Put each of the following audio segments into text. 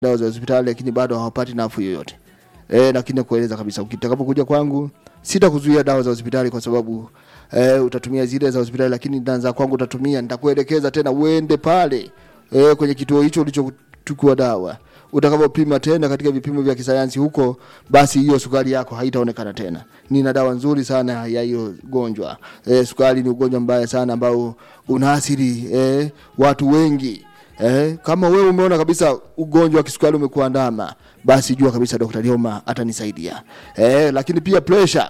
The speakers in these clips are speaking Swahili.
dawa za hospitali lakini bado hawapati nafuu yoyote. Eh, lakini nakueleza kabisa ukitakapokuja kwangu sitakuzuia dawa za hospitali kwa sababu eh, utatumia zile za hospitali lakini dawa za kwangu utatumia, nitakuelekeza tena uende pale eh, kwenye kituo hicho ulichochukua dawa utakapopima tena katika vipimo vya kisayansi huko, basi hiyo sukari yako haitaonekana tena. Nina dawa nzuri sana ya hiyo gonjwa. E, sukari ni ugonjwa mbaya sana ambao unaathiri e, watu wengi. Eh, kama wewe umeona kabisa ugonjwa wa kisukari umekuandama, basi jua kabisa Dr. Lioma atanisaidia. Eh, lakini pia pressure.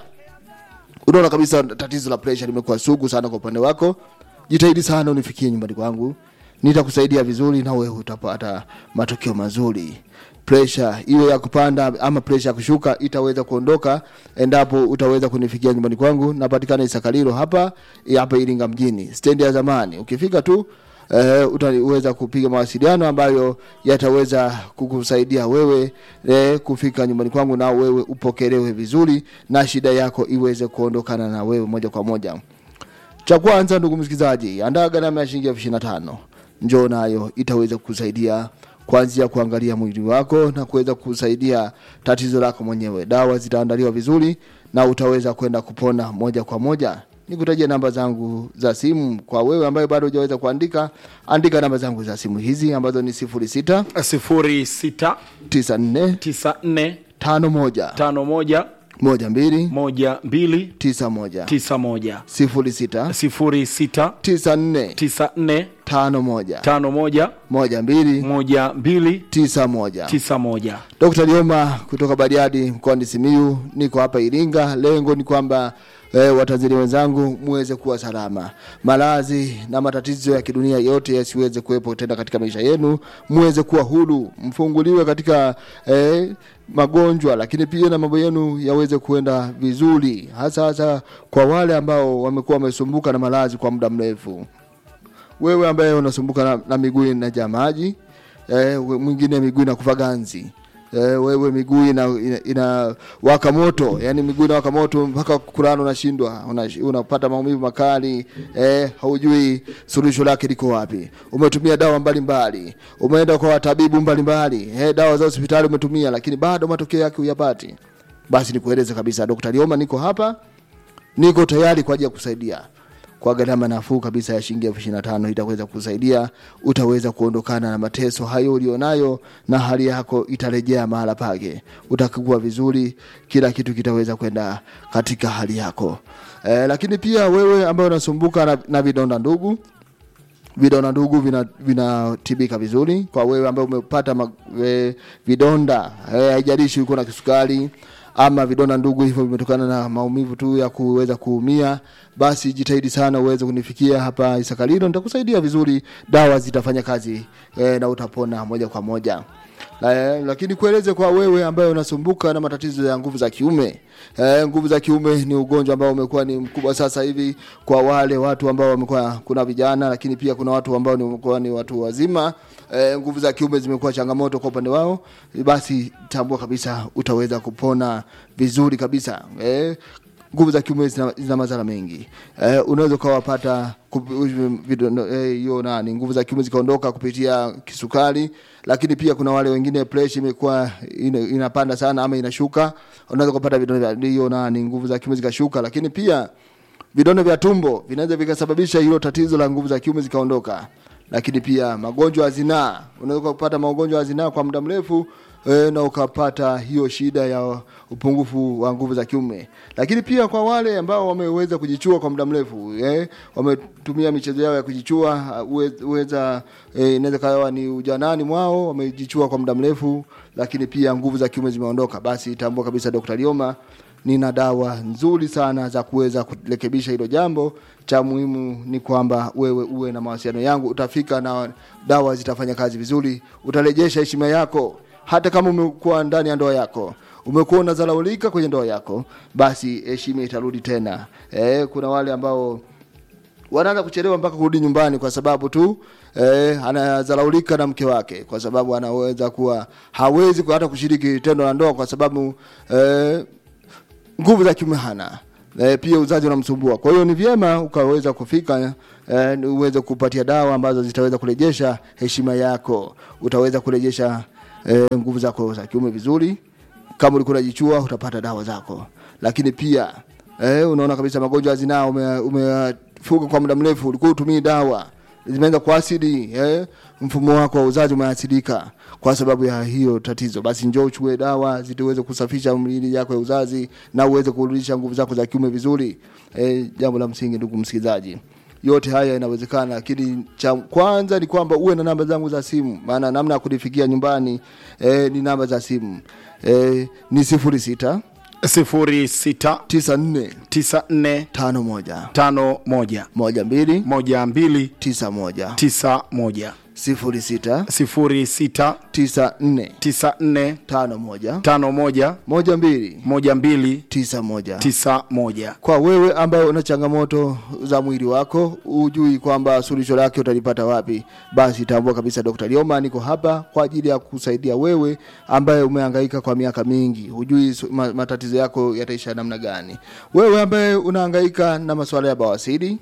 Unaona kabisa tatizo la pressure limekuwa sugu sana kwa upande wako. Jitahidi sana unifikie nyumbani kwangu. Nitakusaidia vizuri na wewe utapata matokeo mazuri. Pressure iwe ya kupanda ama pressure ya kushuka itaweza kuondoka endapo utaweza kunifikia nyumbani kwangu. Napatikana Isakalilo hapa hapa Iringa mjini, stendi ya zamani. Ukifika tu eh, utaweza kupiga mawasiliano ambayo yataweza kukusaidia wewe eh, kufika nyumbani kwangu na wewe upokelewe vizuri na shida yako iweze kuondokana na wewe moja kwa moja. Cha kwanza, ndugu msikilizaji, andaa gharama ya shilingi elfu ishirini na tano. Njoo nayo itaweza kukusaidia kuanzia kuangalia mwili wako na kuweza kusaidia tatizo lako mwenyewe. Dawa zitaandaliwa vizuri na utaweza kwenda kupona moja kwa moja. Nikutajia namba zangu za simu kwa wewe ambaye bado hujaweza kuandika, andika namba zangu za simu hizi ambazo ni 06 sifuri sita 94 tisa nne 51 tano moja 12 moja mbili 91 tisa moja 06 sifuri sita 94 tisa nne 51 tano moja 12 moja mbili 91 tisa moja Dr. Lioma kutoka Bariadi mkoani Simiyu, niko hapa Iringa. Lengo ni kwamba eh, Watanzania wenzangu muweze kuwa salama, maradhi na matatizo ya kidunia yote yasiweze kuwepo tena katika maisha yenu, muweze kuwa huru, mfunguliwe katika eh, magonjwa, lakini pia na mambo yenu yaweze kuenda vizuri, hasa hasa kwa wale ambao wamekuwa wamesumbuka na maradhi kwa muda mrefu wewe ambaye unasumbuka na, na miguu inajaa maji eh, we- mwingine miguu inakufa ganzi eh, wewe miguu ina, ina, ina waka moto yani miguu inawaka moto mpaka kulala unashindwa una, unapata maumivu makali eh, haujui suluhisho lake liko wapi umetumia dawa mbalimbali umeenda kwa watabibu mbalimbali eh, dawa za hospitali umetumia lakini bado matokeo yake huyapati basi nikueleze kabisa Dr. Lioma niko hapa niko tayari kwa ajili ya kusaidia kwa gharama nafuu kabisa ya shilingi elfu ishirini na tano itaweza kusaidia, utaweza kuondokana na mateso hayo ulionayo, na hali yako itarejea mahala pake, utakuwa vizuri, kila kitu kitaweza kwenda katika hali yako. E, lakini pia wewe ambaye unasumbuka na, na vidonda ndugu vidonda ndugu vina- vinatibika vizuri kwa wewe ambaye umepata ma, e, vidonda eh, haijalishi uko na kisukari ama vidonda ndugu hivyo vimetokana na maumivu tu ya kuweza kuumia, basi jitahidi sana uweze kunifikia hapa Isakalilo, nitakusaidia vizuri, dawa zitafanya kazi e, na utapona moja kwa moja. La, lakini kueleze kwa wewe ambaye unasumbuka na matatizo ya nguvu za kiume eh, nguvu za kiume ni ugonjwa ambao umekuwa ni mkubwa sasa hivi kwa wale watu ambao wamekuwa, kuna vijana lakini pia kuna watu ambao ni wamekuwa ni watu wazima eh, nguvu za kiume zimekuwa changamoto kwa upande wao, basi tambua kabisa utaweza kupona vizuri kabisa eh, nguvu za kiume zina, zina madhara mengi eh, unaweza ukawapata kup- vidono- eh, hiyo nani nguvu za kiume zikaondoka kupitia kisukari, lakini pia kuna wale wengine pressure imekuwa ina, inapanda sana ama inashuka, unaweza kupata vidonda vya hiyo nani nguvu za kiume zikashuka, lakini pia vidonda vya tumbo vinaweza vikasababisha hilo tatizo la nguvu za kiume zikaondoka lakini pia magonjwa ya zinaa, unaweza kupata magonjwa ya zinaa kwa muda mrefu e, na ukapata hiyo shida ya upungufu wa nguvu za kiume. Lakini pia kwa wale ambao wameweza kujichua kwa muda mrefu e, wametumia michezo yao ya kujichua, uwe- uweza e, inaweza kawa ni ujanani mwao, wamejichua kwa muda mrefu, lakini pia nguvu za kiume zimeondoka, basi tambua kabisa Dr. Lioma nina dawa nzuri sana za kuweza kurekebisha hilo jambo. Cha muhimu ni kwamba wewe uwe na mawasiliano yangu, utafika na dawa zitafanya kazi vizuri, utarejesha heshima yako. Hata kama umekuwa ndani ya ndoa yako umekuwa unazalaulika kwenye ndoa yako, basi heshima itarudi tena. E, kuna wale ambao wanaanza kuchelewa mpaka kurudi nyumbani kwa sababu tu eh, anazalaulika na mke wake, kwa sababu anaweza kuwa hawezi hata kushiriki tendo la ndoa kwa sababu eh, nguvu za kiume hana e, pia uzazi unamsumbua. Kwa hiyo ni vyema ukaweza kufika e, uweze kupatia dawa ambazo zitaweza kurejesha heshima yako, utaweza kurejesha e, nguvu zako za kiume vizuri kama ulikuwa unajichua utapata dawa zako lakini pia e, unaona kabisa magonjwa ya zinaa ume- umefuga kwa muda mrefu ulikuwa utumii dawa zimeanza kuasidi eh, mfumo wako wa uzazi umeathirika kwa sababu ya hiyo tatizo basi njoo uchukue dawa zitaweze kusafisha mwili yako ya uzazi na uweze kurudisha nguvu zako za kiume vizuri eh, jambo la msingi ndugu msikilizaji yote haya inawezekana lakini cha kwanza ni kwamba uwe na namba zangu za simu maana namna ya kunifikia nyumbani eh, ni namba za simu eh, ni sifuri sita sifuri sita tisa nne tisa nne tano moja tano moja moja mbili moja mbili tisa moja tisa moja sifuri sita sifuri sita tisa nne tisa nne tano moja tano moja moja mbili moja mbili tisa moja tisa moja kwa wewe ambaye una changamoto za mwili wako hujui kwamba suluhisho lake utalipata wapi basi tambua kabisa dr lioma niko hapa kwa ajili ya kusaidia wewe ambaye umehangaika kwa miaka mingi hujui su- ma- matatizo yako yataisha namna gani wewe ambaye unahangaika na masuala ya bawasiri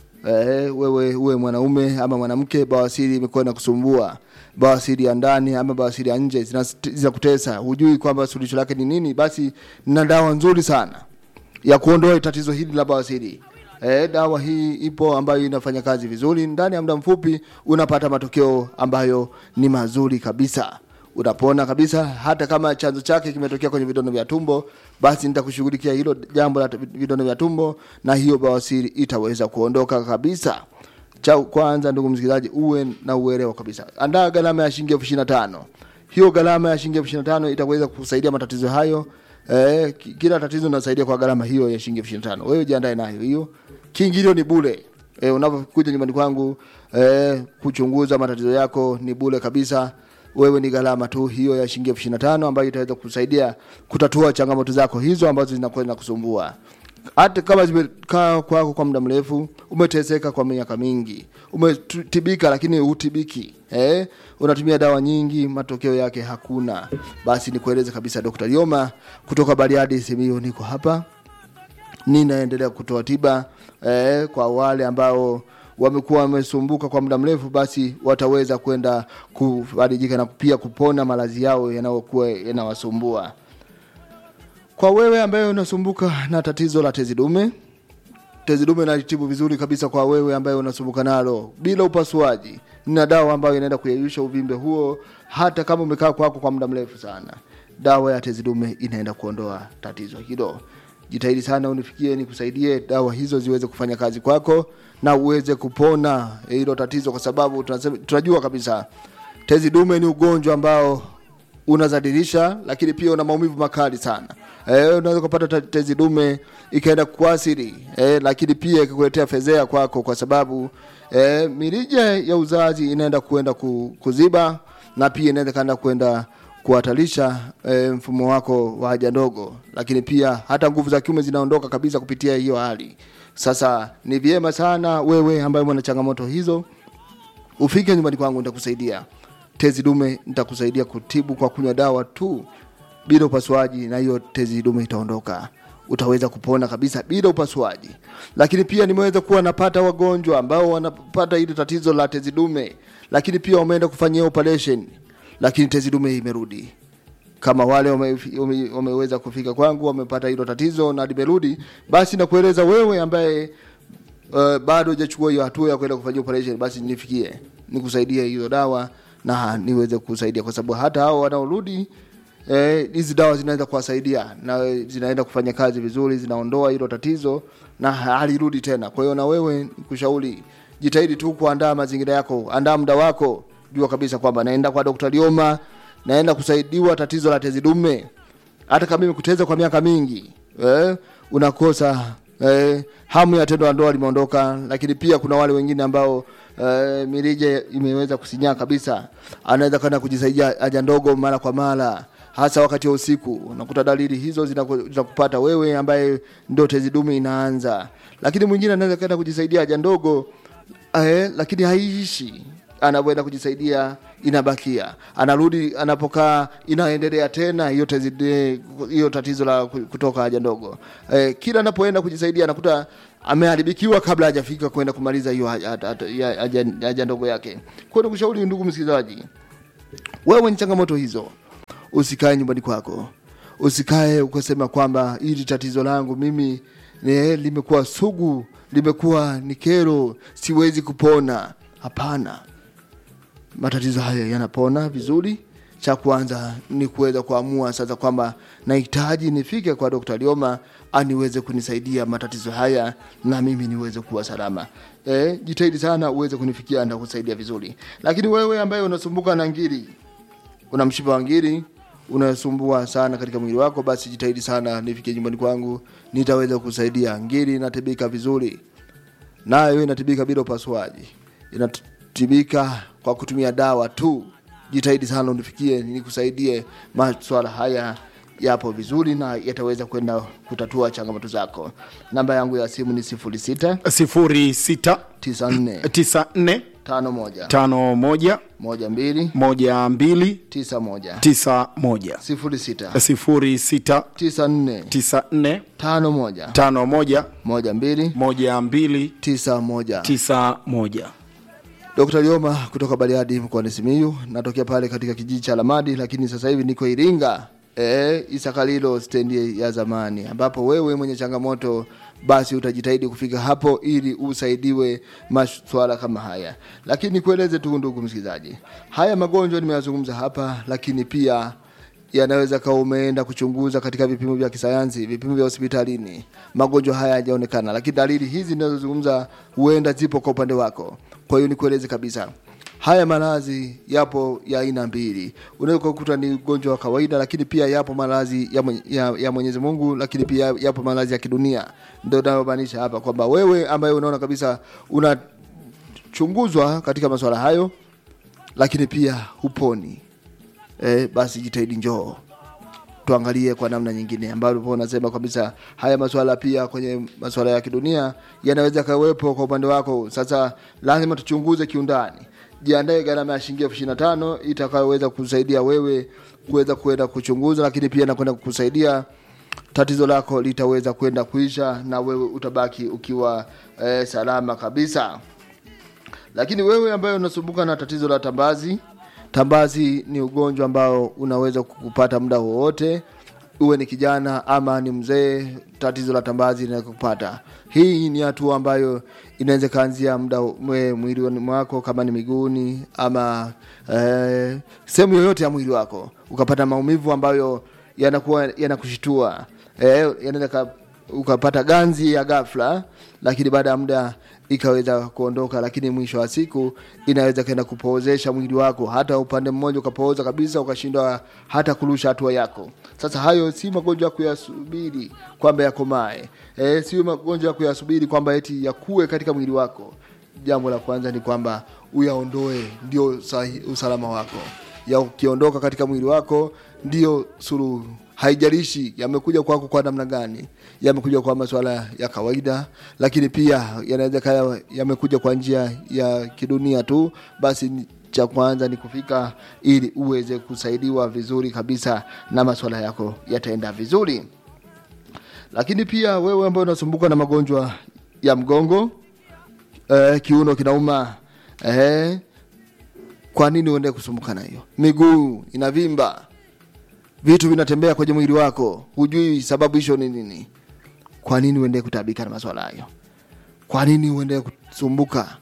Eh, wewe uwe mwanaume ama mwanamke bawasiri imekuwa na kusumbua bawasiri ya ndani ama bawasiri ya nje zinas- zinakutesa hujui kwamba suluhisho lake ni nini basi na dawa nzuri sana ya kuondoa tatizo hili la bawasiri E, dawa hii ipo ambayo inafanya kazi vizuri ndani ya muda mfupi unapata matokeo ambayo ni mazuri kabisa unapona kabisa hata kama chanzo chake kimetokea kwenye vidonda vya tumbo basi nitakushughulikia hilo jambo la vidonda vya tumbo na hiyo bawasiri itaweza kuondoka kabisa cha kwanza ndugu msikilizaji uwe na uelewa kabisa andaa gharama ya shilingi elfu ishirini na tano hiyo gharama ya shilingi elfu ishirini na tano itaweza kusaidia matatizo hayo eh, ki- kila tatizo linasaidia kwa gharama hiyo ya shilingi elfu ishirini na tano wewe jiandae nayo hiyo kiingilio ni bure eh, unapokuja nyumbani kwangu eh, kuchunguza matatizo yako ni bure kabisa wewe ni gharama tu hiyo ya shilingi elfu ishirini na tano ambayo itaweza kusaidia kutatua changamoto zako hizo ambazo zinakuwa zinakusumbua hata kama zimekaa kwako kwa muda mrefu umeteseka kwa miaka mingi umetibika lakini hutibiki eh? unatumia dawa nyingi matokeo yake hakuna basi nikueleze kabisa dr lioma kutoka bariadi simiyu niko hapa ninaendelea kutoa tiba eh, kwa wale ambao wamekuwa wamesumbuka kwa muda mrefu basi wataweza kwenda kufarijika na pia kupona maradhi yao yanayokuwa yanawasumbua kwa wewe ambaye unasumbuka na tatizo la tezi dume tezi dume nalitibu vizuri kabisa kwa wewe ambaye unasumbuka nalo bila upasuaji nina dawa ambayo inaenda kuyeyusha uvimbe huo hata kama umekaa kwako kwa muda mrefu sana dawa ya tezi dume inaenda kuondoa tatizo hilo jitahidi sana unifikie nikusaidie dawa hizo ziweze kufanya kazi kwako na uweze kupona hilo tatizo kwa sababu tunasema, tunajua kabisa tezi dume ni ugonjwa ambao unazadilisha lakini pia una maumivu makali sana eh, unaweza kupata ta- tezi dume ikaenda kuathiri eh, lakini pia ikakuletea fedhea kwako kwa sababu eh, mirija ya uzazi inaenda kuenda ku, kuziba na pia inaweza kaenda kwenda kuhatarisha e, mfumo wako wa haja ndogo lakini pia hata nguvu za kiume zinaondoka kabisa kupitia hiyo hali sasa ni vyema sana wewe ambaye mwana changamoto hizo ufike nyumbani kwangu nitakusaidia tezi dume nitakusaidia kutibu kwa kunywa dawa tu bila upasuaji na hiyo tezi dume itaondoka utaweza kupona kabisa bila upasuaji lakini pia nimeweza kuwa napata wagonjwa ambao wanapata hili tatizo la tezi dume lakini pia wameenda kufanyia operation lakini tezi dume imerudi kama wale wame, wame, wameweza kufika kwangu wamepata hilo tatizo na limerudi basi nakueleza wewe ambaye uh, bado hujachukua hiyo hatua ya kwenda kufanyia operation basi nifikie nikusaidie hiyo dawa na niweze kusaidia kwa sababu hata hao wanaorudi eh, hizi dawa zinaweza kuwasaidia na zinaenda kufanya kazi vizuri zinaondoa hilo tatizo na halirudi tena kwa hiyo na wewe kushauri jitahidi tu kuandaa mazingira yako andaa muda wako jua kabisa kwamba naenda kwa Dr. Lioma naenda kusaidiwa tatizo la tezi dume hata kama imekuteza kwa miaka mingi eh, unakosa eh, hamu ya tendo la ndoa limeondoka lakini pia kuna wale wengine ambao eh, mirija imeweza kusinyaa kabisa anaweza kwenda kujisaidia haja ndogo mara kwa mara hasa wakati wa usiku unakuta dalili hizo zinaku- zinakupata wewe ambaye ndo tezi dume inaanza lakini mwingine anaweza kwenda kujisaidia haja ndogo eh, lakini haiishi anavyoenda kujisaidia inabakia anarudi anapokaa inaendelea tena hiyo tezi- hiyo tatizo la ku- kutoka haja ndogo eh, kila anapoenda kujisaidia anakuta ameharibikiwa kabla hajafika kwenda kumaliza hiyo haja- haja- haja haja ndogo yake kwa hiyo nikushauri ndugu msikilizaji wewe ni changamoto hizo usikae nyumbani kwako usikae ukasema kwamba hili tatizo langu mimi ne, limekuwa sugu limekuwa ni kero siwezi kupona hapana matatizo haya yanapona vizuri cha kwanza ni kuweza kuamua sasa kwamba nahitaji nifike kwa Dr. Lioma aniweze kunisaidia matatizo haya na mimi niweze kuwa salama. E, jitahidi sana uweze kunifikia na kusaidia vizuri. Lakini wewe ambaye unasumbuka na ngiri, una mshipa wa ngiri unasumbua sana katika mwili wako, basi jitahidi sana nifikie nyumbani kwangu, nitaweza kusaidia. Ngiri inatibika vizuri, nayo inatibika bila upasuaji, inatibika kwa kutumia dawa tu. Jitahidi sana unifikie, nikusaidie. Maswala haya yapo vizuri na yataweza kwenda kutatua changamoto zako. Namba yangu ya simu ni 06 sifuri sita 94 tisa nne 51 tano moja 12 moja mbili 91 tisa moja 06 sifuri sita 94 tisa nne 51 tano moja 12 moja mbili 91 tisa moja Dr. Lioma kutoka Bariadi mkoani Simiyu, natokea pale katika kijiji cha Lamadi, lakini sasa hivi niko Iringa e, Isakalilo stendi ya zamani, ambapo wewe mwenye changamoto basi utajitahidi kufika hapo ili usaidiwe maswala kama haya. Lakini nikueleze tu ndugu msikilizaji, haya magonjwa nimeyazungumza hapa, lakini pia yanaweza kawa umeenda kuchunguza katika vipimo vya kisayansi, vipimo vya hospitalini, magonjwa haya hayajaonekana, lakini dalili hizi ninazozungumza huenda zipo kwa upande wako. Kwa hiyo nikueleze kabisa, haya maradhi yapo ya aina mbili. Unaweza kukuta ni ugonjwa wa kawaida, lakini pia yapo maradhi ya, mwenye- ya, ya Mwenyezi Mungu, lakini pia yapo maradhi ya kidunia. Ndio nayomaanisha hapa kwamba wewe ambaye unaona kabisa unachunguzwa katika masuala hayo, lakini pia huponi eh, basi jitahidi njoo tuangalie kwa namna nyingine ambapo unasema kabisa haya masuala pia kwenye masuala ya kidunia yanaweza kawepo kwa upande wako. Sasa lazima tuchunguze kiundani. Jiandae gharama ya shilingi elfu ishirini na tano itakayoweza kusaidia wewe kuweza kwenda kuchunguza, lakini pia na kwenda kukusaidia tatizo lako litaweza kwenda kuisha na wewe utabaki ukiwa eh, salama kabisa. Lakini wewe ambaye unasumbuka na tatizo la tambazi, tambazi ni ugonjwa ambao unaweza kukupata muda wowote, uwe ni kijana ama ni mzee. Tatizo la tambazi linaweza kupata. Hii ni hatua ambayo inaweza kaanzia muda mwe mwilini mwako, kama ni miguuni ama eh, sehemu yoyote ya mwili wako, ukapata maumivu ambayo yanakuwa yanakushitua eh, yanaweza ka- ukapata ganzi ya ghafla, lakini baada ya muda ikaweza kuondoka, lakini mwisho wa siku inaweza kaenda kupoozesha mwili wako, hata upande mmoja ukapooza kabisa, ukashindwa hata kurusha hatua yako. Sasa hayo si magonjwa ya kuyasubiri kwamba yakomae, e, sio magonjwa ya kuyasubiri kwamba eti yakue katika mwili wako. Jambo la kwanza ni kwamba uyaondoe, ndio sahi, usalama wako ya ukiondoka katika mwili wako ndio suluhu. Haijalishi yamekuja kwako kwa namna gani, yamekuja kwa masuala ya kawaida, lakini pia yanaweza kaya yamekuja kwa njia ya kidunia tu, basi ni- cha kwanza ni kufika ili uweze kusaidiwa vizuri kabisa na masuala yako yataenda vizuri. Lakini pia wewe ambaye unasumbuka na magonjwa ya mgongo, eh, kiuno kinauma, eh, kwa nini uende kusumbuka na hiyo? Miguu inavimba, vitu vinatembea kwenye mwili wako, hujui sababu hicho ni nini. Kwa nini uende kutabika na maswala hayo? Kwa nini uende kusumbuka?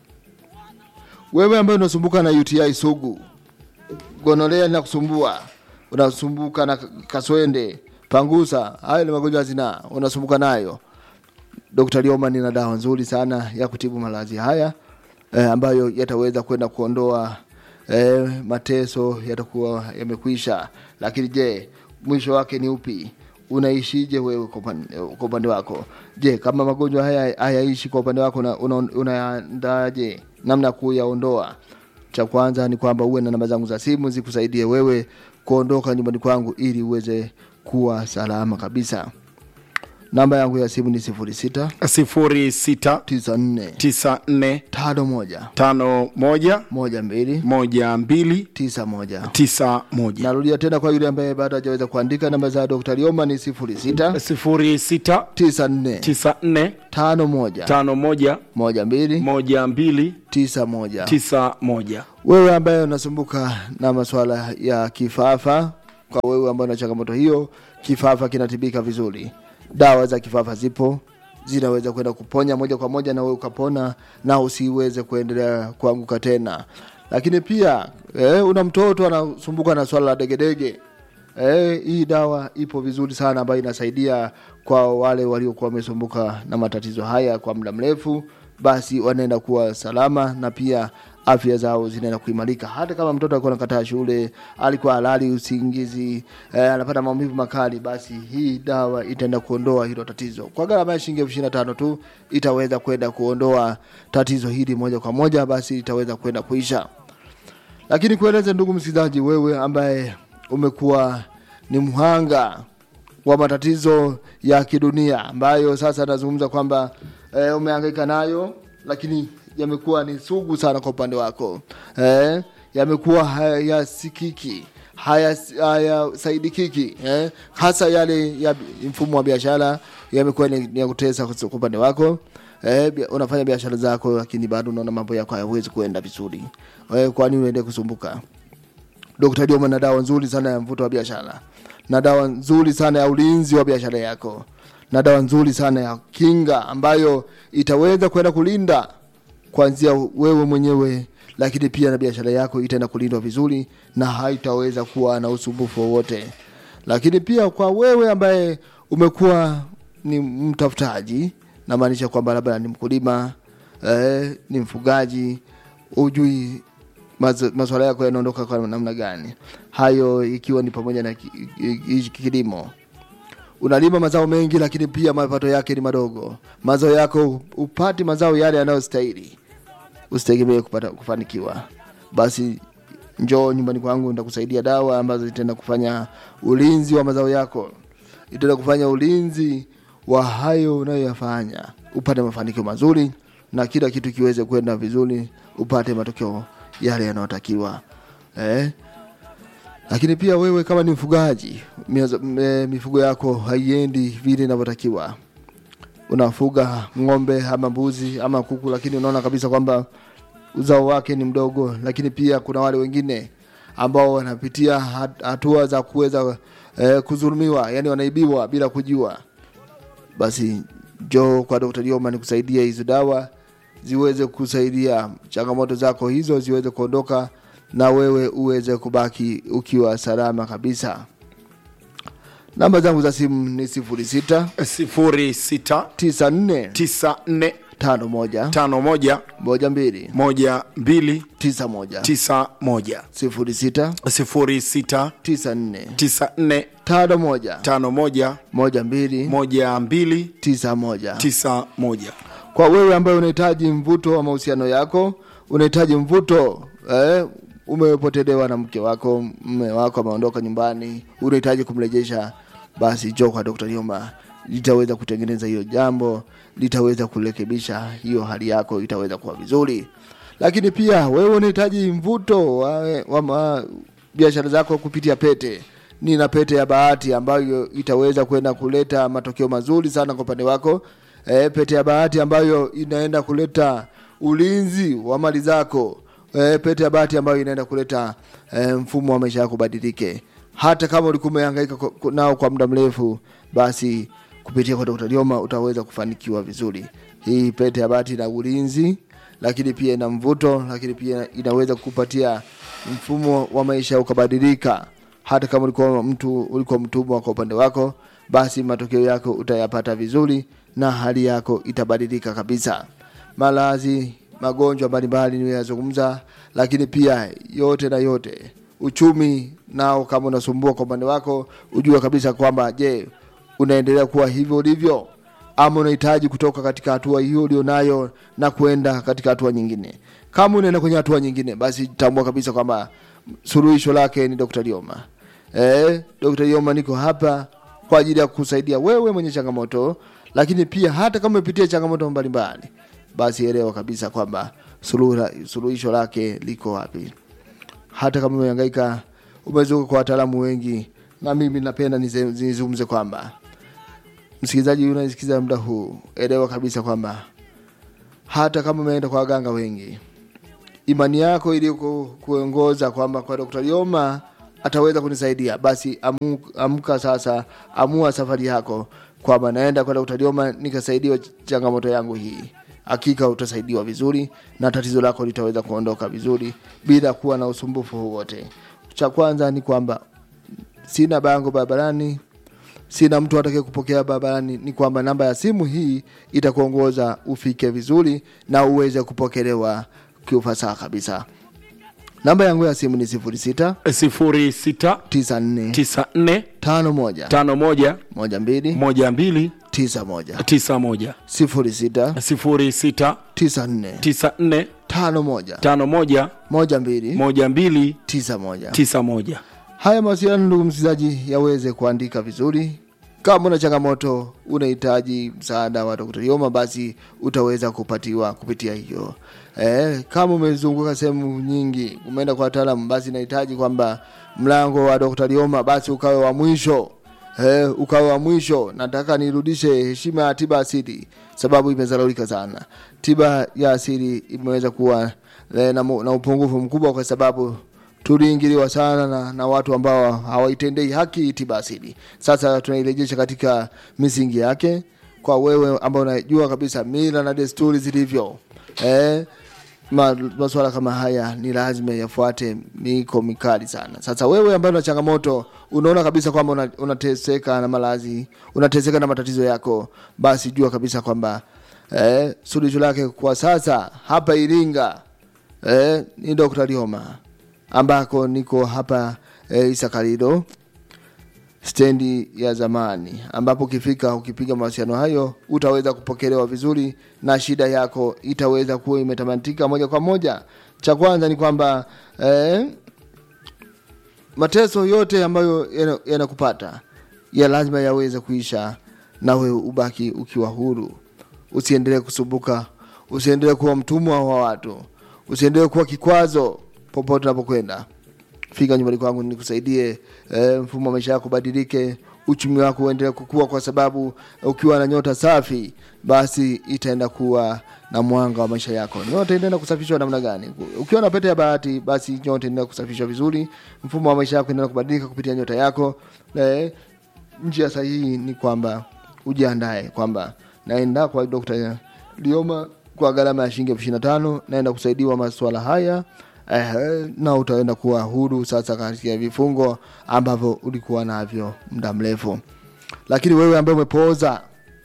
Wewe ambaye unasumbuka na UTI sugu, gonolea linakusumbua, unasumbuka na kaswende, pangusa, hayo ni magonjwa ya zinaa, unasumbuka nayo. Dr. Lioma nina dawa nzuri sana ya kutibu maradhi haya eh, ambayo yataweza kwenda kuondoa eh, mateso yatakuwa yamekwisha. Lakini je, mwisho wake ni upi? Unaishije wewe kwa upande kwa upande wako? Je, kama magonjwa haya hayaishi kwa upande wako, unaandaje una, unaandaje namna ya kuyaondoa? Cha kwanza ni kwamba uwe na namba zangu za simu zikusaidie wewe kuondoka nyumbani kwangu ili uweze kuwa salama kabisa namba yangu ya simu ni 06 sifuri sita 94 tisa nne 51 tano moja 12 moja mbili 91 tisa moja narudia tena kwa yule ambaye bado hajaweza kuandika namba za Dr. Lioma ni 06 sifuri sita 94 tisa nne 51 tano moja 12 moja mbili 91 tisa moja wewe ambaye unasumbuka na masuala ya kifafa kwa wewe ambaye una changamoto hiyo kifafa kinatibika vizuri dawa za kifafa zipo zinaweza kwenda kuponya moja kwa moja na wewe ukapona na usiweze kuendelea kuanguka tena lakini pia eh, una mtoto anasumbuka na swala la degedege Eh, hii dawa ipo vizuri sana ambayo inasaidia kwa wale waliokuwa wamesumbuka na matatizo haya kwa muda mrefu, basi wanaenda kuwa salama na pia afya zao zinaenda kuimarika. Hata kama mtoto alikuwa anakataa shule, alikuwa halali usingizi, eh, anapata maumivu makali, basi hii dawa itaenda kuondoa hilo tatizo. Kwa gharama ya shilingi elfu ishirini na tano tu itaweza kwenda kuondoa tatizo hili moja kwa moja, basi itaweza kwenda kuisha lakini kueleze ndugu msikilizaji wewe ambaye umekuwa ni mhanga wa matatizo ya kidunia ambayo sasa nazungumza kwamba e, umehangaika nayo lakini yamekuwa ni sugu sana kwa upande wako e, yamekuwa hayasikiki hayasaidikiki eh? hasa yale ya bi- mfumo wa biashara yamekuwa ni ni ya kutesa kwa upande wako eh, bia- unafanya biashara zako lakini bado unaona mambo yako hayawezi kuenda vizuri eh, kwani unaendelea kusumbuka Dr. Dioma na dawa nzuri sana ya mvuto wa biashara na dawa nzuri sana ya ulinzi wa biashara yako na dawa nzuri sana ya kinga ambayo itaweza kwenda kulinda kuanzia wewe mwenyewe lakini pia na biashara yako itaenda kulindwa vizuri na haitaweza kuwa na usumbufu wowote lakini pia kwa wewe ambaye umekuwa ni mtafutaji namaanisha kwamba labda ni mkulima eh, ni mfugaji ujui maz- maswala yako yanaondoka kwa namna gani hayo ikiwa ni pamoja na ki- ki- ki- kilimo unalima mazao mengi lakini pia mapato yake ni madogo mazao yako upati mazao yale yanayostahili usitegemee kupata kufanikiwa basi njoo nyumbani kwangu nitakusaidia dawa ambazo zitaenda kufanya ulinzi wa mazao yako itaenda kufanya ulinzi wa hayo unayoyafanya upate mafanikio mazuri na kila kitu kiweze kwenda vizuri upate matokeo yale yanayotakiwa eh? lakini pia wewe kama ni mfugaji miazo- me- mifugo yako haiendi vile inavyotakiwa unafuga ng'ombe ama mbuzi ama kuku lakini unaona kabisa kwamba uzao wake ni mdogo lakini pia kuna wale wengine ambao wanapitia hat- hatua za kuweza eh, kudhulumiwa yani wanaibiwa bila kujua basi njoo kwa Dr. Dioma nikusaidia hizo dawa ziweze kusaidia changamoto zako hizo ziweze kuondoka na wewe uweze kubaki ukiwa salama kabisa. Namba zangu za simu ni 06 sifuri sita 94 tisa nne 51 tano moja 12 moja mbili 91 tisa moja 06 sifuri sita 94 tisa nne 51 tano moja 12 moja mbili 91 tisa moja kwa wewe ambaye unahitaji mvuto wa mahusiano yako unahitaji mvuto eh, umepotelewa na mke wako mme wako ameondoka nyumbani unahitaji kumrejesha basi jo kwa Dr. Nyuma litaweza kutengeneza hiyo jambo litaweza kurekebisha hiyo hali yako itaweza kuwa vizuri lakini pia wewe unahitaji mvuto wa, wa ma, biashara zako kupitia pete nina pete ya bahati ambayo itaweza kwenda kuleta matokeo mazuri sana kwa upande wako e, pete ya bahati ambayo inaenda kuleta ulinzi wa mali zako e, pete ya bahati ambayo inaenda kuleta e, mfumo wa maisha yako badilike hata kama ulikuwa umehangaika ko- ko- nao kwa muda mrefu basi kupitia kwa Dr. Lioma utaweza kufanikiwa vizuri hii pete ya bahati ina ulinzi lakini pia ina mvuto lakini pia inaweza kukupatia mfumo wa maisha ukabadilika hata kama ulikuwa mtu ulikuwa mtumwa kwa upande wako basi matokeo yako utayapata vizuri na hali yako itabadilika kabisa malazi magonjwa mbalimbali niyoyazungumza lakini pia yote na yote uchumi nao kama unasumbua kwa upande wako ujue kabisa kwamba je unaendelea kuwa hivyo ulivyo ama unahitaji kutoka katika hatua hiyo ulionayo na kwenda katika hatua nyingine kama unaenda kwenye hatua nyingine basi tambua kabisa kwamba suluhisho lake ni Dr. Lioma eh, Dr. Lioma niko hapa kwa ajili ya kusaidia wewe mwenye changamoto, lakini pia hata kama umepitia changamoto mbalimbali, basi elewa kabisa kwamba suluhu- suluhisho lake liko wapi. Hata kama umehangaika, umezunguka kwa wataalamu wengi, na mimi napenda nize- nizungumze kwamba msikilizaji unayesikiza muda huu, elewa kabisa kwamba hata kama umeenda kwa waganga wengi, imani yako iliyo kuongoza kwamba kwa Dr. Lioma ataweza kunisaidia, basi amu, amka sasa, amua safari yako kwamba naenda kwa Dr. Lioma nikasaidiwa changamoto yangu hii. Hakika utasaidiwa vizuri na tatizo lako litaweza kuondoka vizuri bila kuwa na usumbufu wowote. Cha kwanza ni kwamba sina bango barabarani, sina mtu atakaye kupokea barabarani, ni kwamba namba ya simu hii itakuongoza ufike vizuri na uweze kupokelewa kiufasaha kabisa. Namba yangu ya simu ni 06 sifuri sita 94 tisa nne 51 tano moja 12 moja mbili 91 tisa moja 06 sifuri sita 94 tisa nne 51 tano moja 12 moja mbili 91 tisa moja Haya mawasiliano, ndugu msikilizaji, yaweze kuandika vizuri. Kama una changamoto, unahitaji msaada wa Dr. Yoma, basi utaweza kupatiwa kupitia hiyo. Eh, kama umezunguka sehemu nyingi, umeenda kwa wataalamu, basi nahitaji kwamba mlango wa Dr. Yoma basi ukawe wa mwisho. Eh, ukawe wa mwisho. Nataka nirudishe heshima ya tiba asili, sababu imezalaulika sana. Tiba ya asili imeweza kuwa eh, na, mu- na upungufu mkubwa kwa sababu tuliingiliwa sana na, na watu ambao hawaitendei haki tiba asili. Sasa tunairejesha katika misingi yake kwa wewe ambao unajua kabisa mila na desturi zilivyo. Eh, ma, masuala kama haya ni lazima yafuate miko mikali sana. Sasa wewe ambaye una changamoto, unaona kabisa kwamba una- unateseka na malazi, unateseka na matatizo yako, basi jua kabisa kwamba eh, suluhisho lake kwa sasa hapa Iringa eh, ni Dr. Lioma ambako niko hapa eh, Isakariro stendi ya zamani, ambapo ukifika ukipiga mawasiliano hayo utaweza kupokelewa vizuri na shida yako itaweza kuwa imetamatika moja kwa moja. Cha kwanza ni kwamba eh, mateso yote ambayo yana- yanakupata ya lazima yaweze kuisha na wewe ubaki ukiwa huru. Usiendelee kusumbuka, usiendelee kuwa mtumwa wa watu, usiendelee kuwa kikwazo popote unapokwenda. Fika nyumbani kwangu nikusaidie, eh, mfumo wa maisha yako ubadilike, uchumi wako uendelee kukua, kwa sababu ukiwa na nyota safi, basi itaenda kuwa na mwanga wa maisha yako. Nyota inaenda kusafishwa namna gani? Ukiwa na pete ya bahati, basi nyota inaenda kusafishwa vizuri, mfumo wa maisha yako inaenda kubadilika kupitia nyota yako. Eh, njia sahihi ni kwamba ujiandae kwamba naenda kwa Dr. Lioma kwa gharama ya shilingi elfu ishirini na tano naenda kusaidiwa masuala haya eh, na utaenda kuwa huru sasa katika vifungo ambavyo ulikuwa navyo muda mrefu. Lakini wewe ambaye umepooza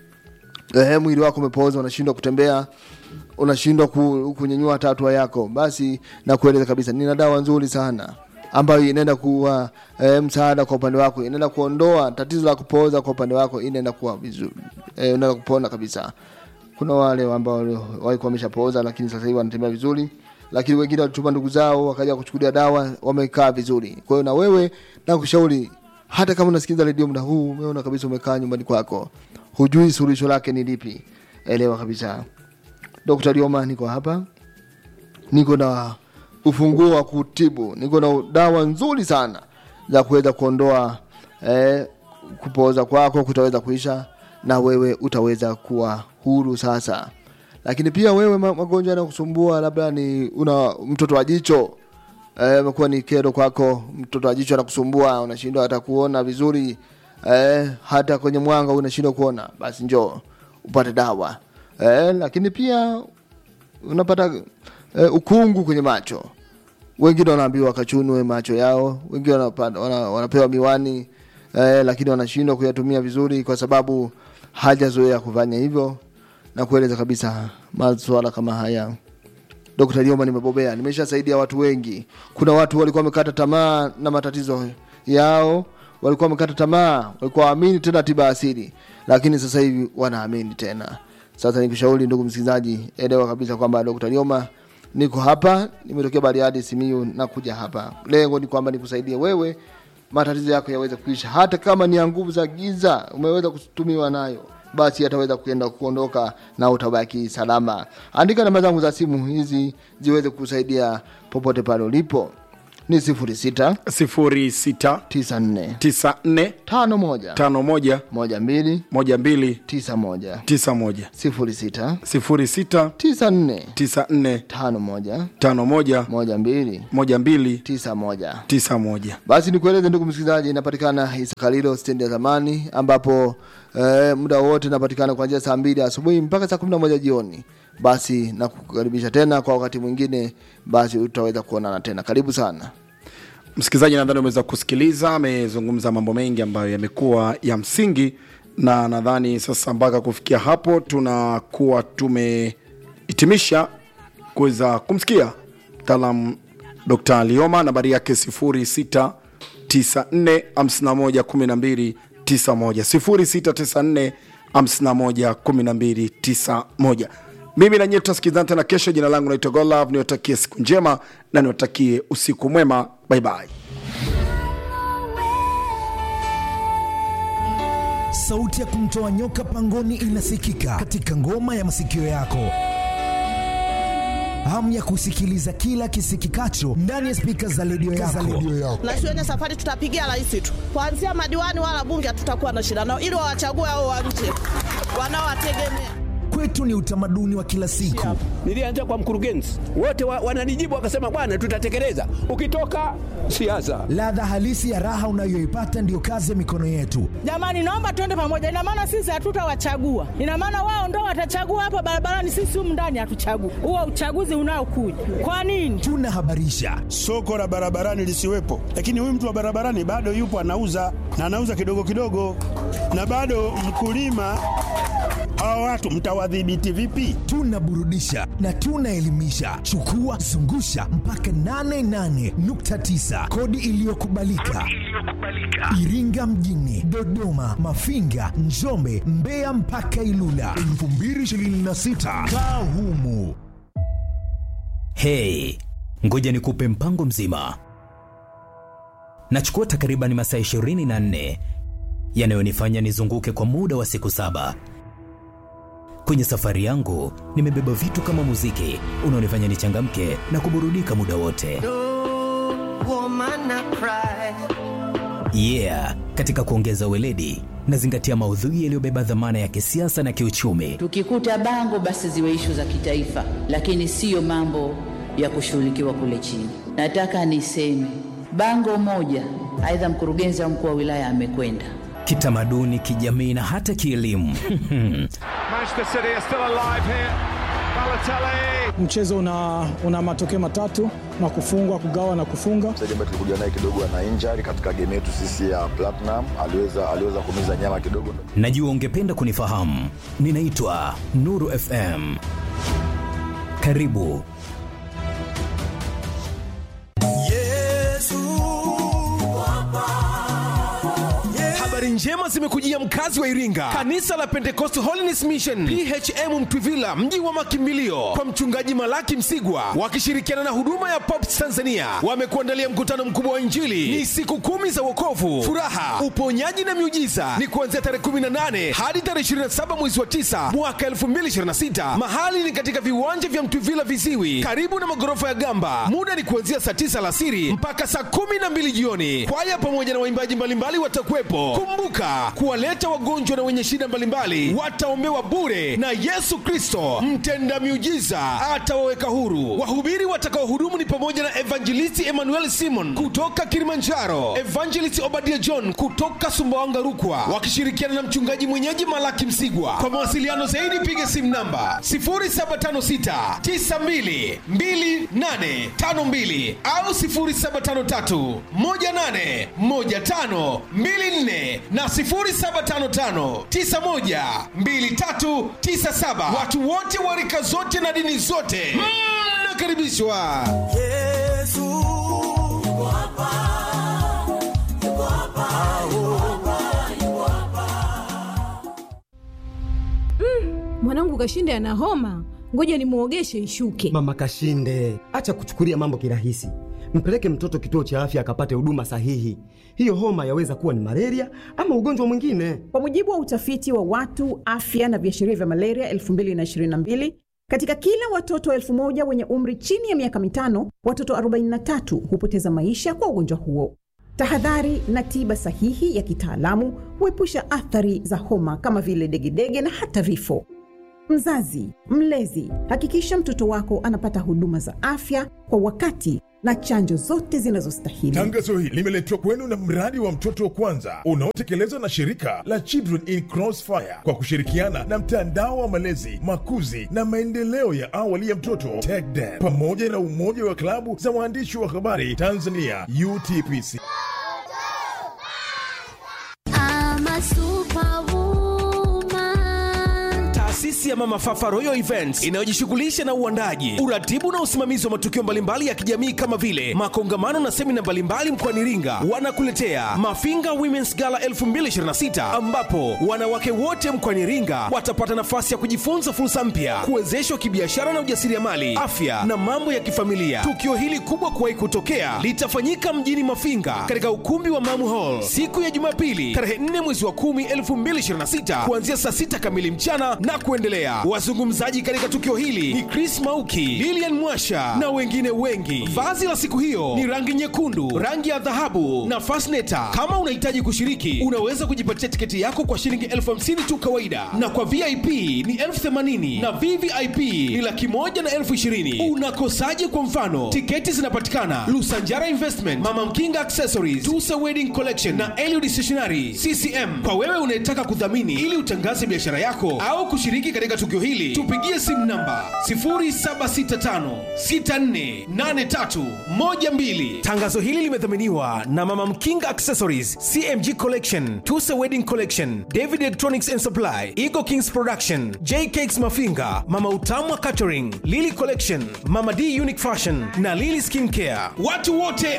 eh, mwili wako umepooza, unashindwa kutembea, unashindwa ku, kunyanyua hata hatua yako, basi nakueleza kabisa, nina dawa nzuri sana ambayo inaenda kuwa e, msaada kwa upande wako, inaenda kuondoa tatizo la kupooza kwa upande wako, inaenda kuwa vizuri e, unaenda kupona kabisa. Kuna wale ambao walikuwa wameshapooza lakini sasa hivi wanatembea vizuri, lakini wengine walituma ndugu zao wakaja kuchukulia dawa, wamekaa vizuri. Kwa hiyo na wewe nakushauri, hata kama unasikiliza redio muda huu, umeona kabisa umekaa nyumbani kwako, hujui suluhisho lake ni lipi, elewa kabisa, Dr. Lioma niko hapa, niko na ufunguo wa kutibu, niko na dawa nzuri sana za kuweza kuondoa eh, kupooza kwako kutaweza kuisha na wewe utaweza kuwa huru sasa. Lakini pia wewe ma- magonjwa yanakusumbua, labda ni una mtoto wa jicho eh, imekuwa ni kero kwako, mtoto wa jicho anakusumbua, unashindwa hata kuona vizuri eh, hata kwenye mwanga unashindwa kuona, basi njoo upate dawa eh, lakini pia unapata eh, ukungu kwenye macho wengine wanaambiwa wakachunwe macho yao, wengine wanapa- wana, wanapewa miwani eh, lakini wanashindwa kuyatumia vizuri kwa sababu hajazoea kufanya hivyo, na kueleza kabisa masuala kama haya Dr. Lioma nimebobea, nimeshasaidia watu wengi. Kuna watu walikuwa wamekata tamaa na matatizo yao, walikuwa wamekata tamaa, walikuwa waamini tena tiba asili, lakini sasa hivi wanaamini tena. Sasa nikushauri ndugu msikilizaji, elewa kabisa kwamba Dr. Lioma niko hapa, nimetokea Bariadi, Simiyu na kuja hapa. Lengo ni kwamba nikusaidie wewe matatizo yako yaweze kuisha hata kama ni ya nguvu za giza umeweza kutumiwa nayo basi yataweza kuenda kuondoka na utabaki salama andika namba zangu za simu hizi ziweze kusaidia popote pale ulipo ni sifuri sita 06 tisa nne 94 tano moja 51 moja mbili 12 tisa moja 91 sifuri sita 06 tisa nne 94 tano moja 51 moja mbili 12 tisa moja 91 basi nikueleze ndugu msikilizaji inapatikana isakalilo stendi ya zamani ambapo eh, muda wote inapatikana kuanzia saa mbili asubuhi mpaka saa kumi na moja jioni basi na kukaribisha tena kwa wakati mwingine basi utaweza kuonana tena karibu sana msikilizaji nadhani umeweza kusikiliza amezungumza mambo mengi ambayo yamekuwa ya msingi na nadhani sasa mpaka kufikia hapo tunakuwa tumehitimisha kuweza kumsikia mtaalam dr lioma nambari yake 0694 511291 0694 511291 mimi na nyie tutasikizana tena kesho jina langu naitwa golov niwatakie siku njema na niwatakie usiku mwema baibai sauti ya kumtoa nyoka pangoni inasikika katika ngoma ya masikio yako hamu ya kusikiliza kila kisikikacho ndani ya spika za redio yako. na shuleni safari tutapigia rais tu kuanzia madiwani wala bunge hatutakuwa na shida nao ili wawachague hao wa nje wanaowategemea Kwetu ni utamaduni wa kila siku. Nilianza kwa mkurugenzi, wote wa, wananijibu wakasema, bwana, tutatekeleza. Ukitoka siasa, Ladha halisi ya raha unayoipata ndiyo kazi ya mikono yetu. jamani naomba tuende pamoja ina maana sisi hatutawachagua ina maana wao ndo watachagua hapa barabarani sisi humu ndani hatuchagui huo uchaguzi unaokuja kwa nini Tunahabarisha, soko la barabarani lisiwepo, lakini huyu mtu wa barabarani bado yupo anauza na anauza kidogo kidogo, na bado mkulima. Hawa watu mtawadhibiti vipi? tunaburudisha na tunaelimisha. Chukua zungusha mpaka 88.9 kodi iliyokubalika Iringa mjini, Dodoma, Mafinga, Njombe, Mbeya mpaka Ilula 2026 kaa humu. Hey, ngoja nikupe mpango mzima. Nachukua takriban masaa 24 yanayonifanya nizunguke kwa muda wa siku saba. Kwenye safari yangu nimebeba vitu kama muziki unaonifanya nichangamke na kuburudika muda wote. Yeah, katika kuongeza weledi nazingatia maudhui yaliyobeba dhamana ya kisiasa na kiuchumi. Tukikuta bango basi ziwe ishu za kitaifa, lakini siyo mambo ya kushughulikiwa kule chini. Nataka niseme bango moja, aidha mkurugenzi au mkuu wa wilaya amekwenda Kitamaduni, kijamii na hata kielimu. Manchester City are still alive here. Balotelli. mchezo una, una matokeo matatu na kufungwa kugawa na kufunga mchezaji ambaye tulikuja naye kidogo ana injury katika game yetu sisi ya Platinum, aliweza aliweza kumiza nyama kidogo. Najua ungependa kunifahamu. Ninaitwa Nuru FM. Karibu. Habari njema zimekujia mkazi wa Iringa, kanisa la Pentecost Holiness Mission PHM Mtwivila, mji wa makimbilio, kwa mchungaji Malaki Msigwa wakishirikiana na huduma ya Pops Tanzania wamekuandalia mkutano mkubwa wa Injili. Ni siku kumi za wokovu, furaha, uponyaji na miujiza. Ni kuanzia tarehe 18 hadi tarehe 27 mwezi wa 9 mwaka 2026. Mahali ni katika viwanja vya Mtwivila Viziwi, karibu na magorofa ya Gamba. Muda ni kuanzia saa 9 alasiri mpaka saa 12 jioni. Kwaya pamoja na waimbaji mbalimbali watakuwepo. Kumbuka kuwaleta wagonjwa na wenye shida mbalimbali wataombewa bure, na Yesu Kristo mtenda miujiza atawaweka huru. Wahubiri watakaohudumu ni pamoja na Evangelisti Emmanuel Simon kutoka Kilimanjaro, Evangelisti Obadia John kutoka Sumbawanga Rukwa, wakishirikiana na mchungaji mwenyeji Malaki Msigwa. Kwa mawasiliano zaidi piga simu namba 0756 92 2852 au 0753 18 15 24 na 0755 91 2397. Watu wote wa rika zote na dini zote mnakaribishwa. mwanangu kashinde ana homa ngoja nimwogeshe ishuke Mama Kashinde, acha kuchukulia mambo kirahisi. mpeleke mtoto kituo cha afya akapate huduma sahihi. Hiyo homa yaweza kuwa ni malaria ama ugonjwa mwingine. Kwa mujibu wa utafiti wa watu afya na viashiria vya malaria 2022 katika kila watoto elfu moja wenye umri chini ya miaka mitano, watoto 43 hupoteza maisha kwa ugonjwa huo. Tahadhari na tiba sahihi ya kitaalamu huepusha athari za homa kama vile degedege na hata vifo. Mzazi, mlezi, hakikisha mtoto wako anapata huduma za afya kwa wakati na chanjo zote zinazostahili. Tangazo hili limeletwa kwenu na mradi wa mtoto wa kwanza unaotekelezwa na shirika la Children in Crossfire kwa kushirikiana na mtandao wa malezi, makuzi na maendeleo ya awali ya mtoto TECDEN pamoja na umoja wa klabu za waandishi wa habari Tanzania UTPC. Taasisi ya Mama Fafa Royal Events inayojishughulisha na uandaji, uratibu na usimamizi wa matukio mbalimbali ya kijamii kama vile makongamano na semina mbalimbali mkoani Iringa, wanakuletea Mafinga Women's Gala 2026 ambapo wanawake wote mkoani Iringa watapata nafasi ya kujifunza fursa mpya, kuwezeshwa kibiashara na ujasiriamali, afya na mambo ya kifamilia. Tukio hili kubwa kuwahi kutokea litafanyika mjini Mafinga katika ukumbi wa Mamu Hall siku ya Jumapili tarehe 4 mwezi wa 10 2026 kuanzia saa 6 kamili mchana na kuendelea. Wazungumzaji katika tukio hili ni Chris Mauki, Lilian Mwasha na wengine wengi. Vazi la siku hiyo ni rangi nyekundu, rangi ya dhahabu na fasneta. Kama unahitaji kushiriki, unaweza kujipatia tiketi yako kwa shilingi elfu hamsini tu kawaida, na kwa VIP ni elfu themanini na VVIP ni laki moja na elfu ishirini. Unakosaje? Kwa mfano, tiketi zinapatikana Lusanjara Investment, Mama Mkinga Accessories, Tusa Wedding Collection na Eliud Stationery CCM. Kwa wewe unayetaka kudhamini ili utangaze biashara yako au kushiriki katika tukio hili, tupigie simu namba 0765648312. Tangazo hili limedhaminiwa na Mama Mkinga Accessories, CMG Collection, Tusa Wedding Collection, David Electronics and Supply, Eagle Kings Production, J Cakes Mafinga, Mama Utamwa Catering, Lily Collection, Mama D Unique Fashion na Lily Skin Care. Watu wote